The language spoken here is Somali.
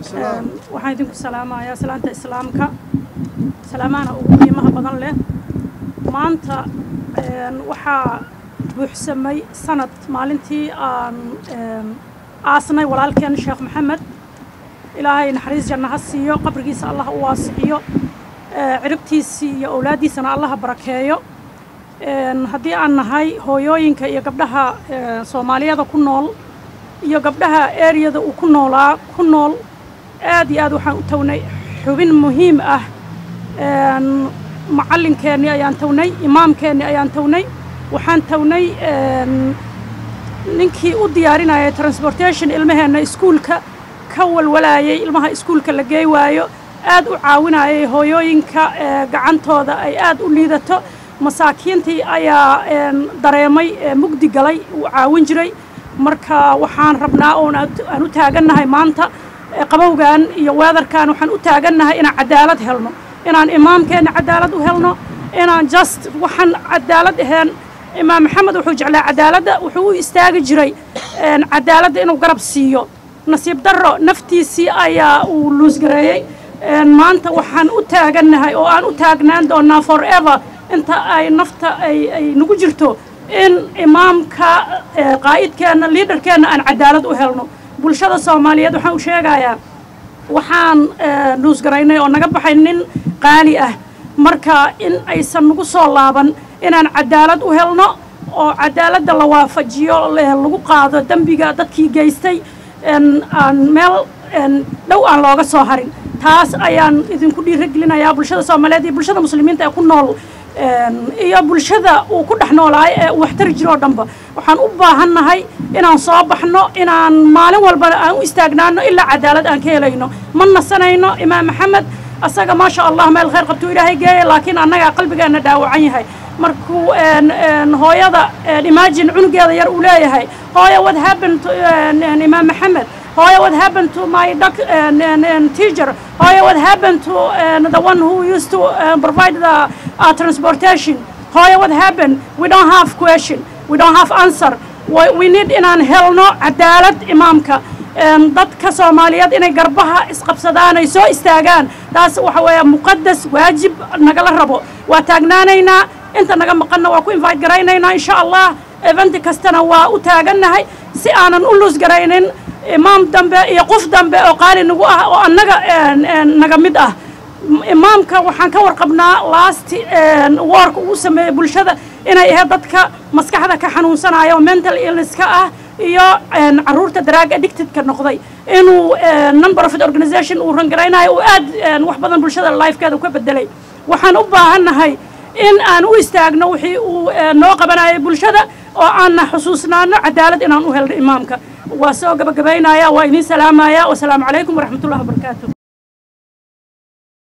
waxaan idinku salaamayaa salaanta islaamka salaamaana ugu qiimaha badan leh maanta waxaa buuxsamay sanad maalintii aan aasnay walaalkeen sheekh maxamed ilaahay naxariis janna ha siiyo qabrigiisa allah u waasiciyo ciribtiisii iyo owlaaddiisana allaha barakeeyo haddii aan nahay hooyooyinka iyo gabdhaha soomaaliyada ku nool iyo gabdhaha ereyada uu ku noolaa ku nool aad iyo aad waxaan u tawnay xubin muhiim ah macallinkeennii ayaan tawnay imaamkeennii ayaan tawnay waxaan tawnay ninkii u diyaarinayay transportation ilmaheenna iskuulka ka walwalaayay ilmaha iskuulka la geey waayo aad u caawinayay hooyooyinka gacantooda ay aad u liidato masaakiintii ayaa dareemay mugdi galay uu caawin jiray marka waxaan rabnaa oon aan u taagannahay maanta qabowgan iyo weedarkan waxaan u taagannahay inaan cadaalad helno inaan imaamkeenna cadaalad u helno inaan just waxaan cadaalad ahayn imaam maxamed wuxuu jeclaa cadaaladda wuxuu u istaagi jiray cadaaladda inuu garab siiyo nasiib darro naftiisii ayaa uu luusgareeyey maanta waxaan u taagannahay oo aan u taagnaan doonnaa forever inta ay nafta ay ay nagu jirto in imaamka qaa'idkeenna liidarkeenna aan cadaalad u helno bulshada soomaaliyeed waxaan u sheegayaa waxaan luusgaraynay oo naga baxay nin qaali ah marka in aysan nagu soo laaban inaan cadaalad u helno oo cadaaladda la waafajiyo lagu qaado dembiga dadkii geystay aan meel dhow aan looga soo harin taas ayaan idinku dhiiragelinayaa bulshada soomaaliyeed iyo bulshada muslimiinta ee ku nool iyo bulshada uu ku dhex noolaayo ee uu waxtari jiro oo dhanba waxaan u baahannahay inaan soo baxno inaan maalin walbana aan u istaagnaano ilaa cadaalad aan ka helayno ma nasanayno imaam maxamed asaga maasha allah meel khayr qabtuu ilaahay geeya laakiin annagaa qalbigeenna dhaawacan yahay markuu hooyada imaajin cunugeeda yar uu leeyahay hooya what happened to imaam maxamed hooya what happened to my doc, teacher hooya what happened to the one who used to provide the uh, transportation hooya what happened we don't have question we don't have answer we need inaan helno cadaalad imaamka dadka soomaaliyeed inay garbaha isqabsadaan ay soo istaagaan taas waxa weeya muqadas waajib nagala rabo waa taagnaanaynaa inta naga maqanna waa ku invite garaynaynaa insha allah eventi kastana waa u taagannahay si aanan u luus garaynin imaam dambe iyo qof dambe oo qaali nagu ah oo annaga naga mid ah imaamka waxaan ka warqabnaa laasti woorka uu sameeyey bulshada inay ahayd dadka maskaxda ka xanuunsanaya oo mental illnesska ah iyo caruurta drag addictedka noqday inuu non profit organization uu rangaraynayo uu aad wax badan bulshada lifekeeda ka bedelay waxaan u baahannahay in aan u istaagno wixii uu noo qabanayay bulshada oo aanna xusuusnaano cadaalad inaan u helno imaamka waa soo gabagabaynaya waa idiin salaamaya wasalaamu calaykum waraxmatullahi wabarakaatu